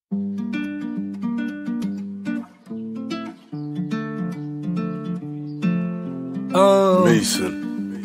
Oh, Mason.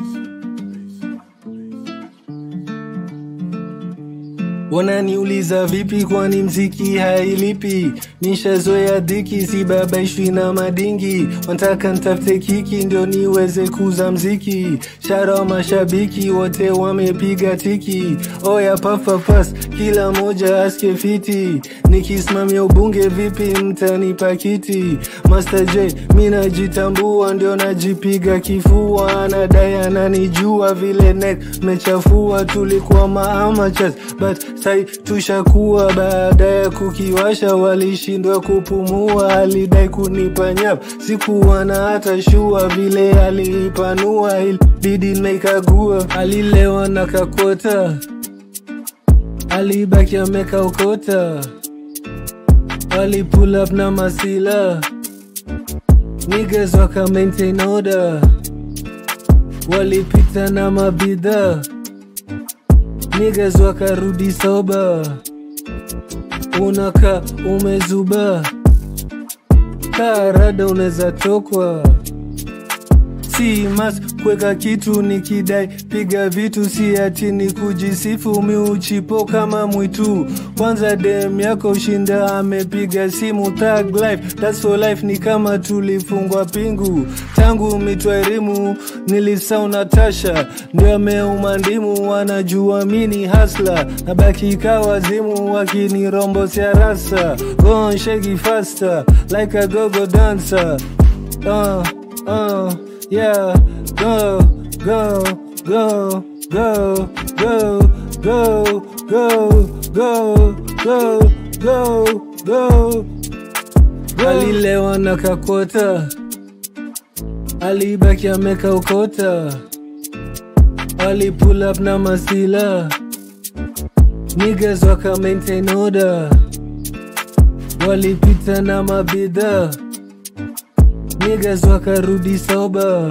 wananiuliza vipi, kwani mziki hailipi? Nishazoea dhiki, sibabaishwi na madingi. Wanataka ntafute kiki ndio niweze kuza mziki. Shara mashabiki wote wamepiga tiki. Oya pafapas, kila moja aske fiti. Nikisimamia ubunge vipi, mtanipa kiti? Master J, mi najitambua, ndio najipiga kifua. Anadai ananijua vile net mechafua, tulikuwa maamachas but sai tushakuwa. Baada ya kukiwasha walishindwa kupumua, alidai kunipa nyap, sikuwa na hata shua vile aliipanua, ilibidi nimekagua. Alilewa na kakota, alibaki amekaokota, wali pull up na masila niggas waka maintain order, walipita na mabidhaa niggas wakarudi soba, unaka umezuba, karada unaweza tokwa si mas kweka kitu nikidai piga vitu si ati ni kujisifu miuchipo kama mwitu kwanza dem yako ushinda amepiga simu thug life that's for life ni kama tulifungwa pingu tangu mitwairimu nilisau natasha ndio ameuma ndimu wanajua mini hasla nabaki kawazimu wakinirombosia rasa go on shake it faster like a gogo dancer uh, uh. Yeah, go, go, go, go, go, go, go, go, go, go, go. Alilewa na kakota, alibaki amekaokota, ali pull up na masila, niggas waka maintain order, walipita na mabidhaa niggas wakarudi soba,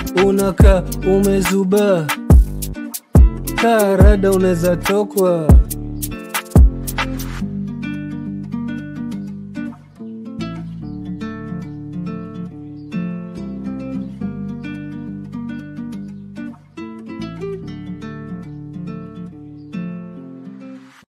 unaka umezuba, karada unaweza tokwa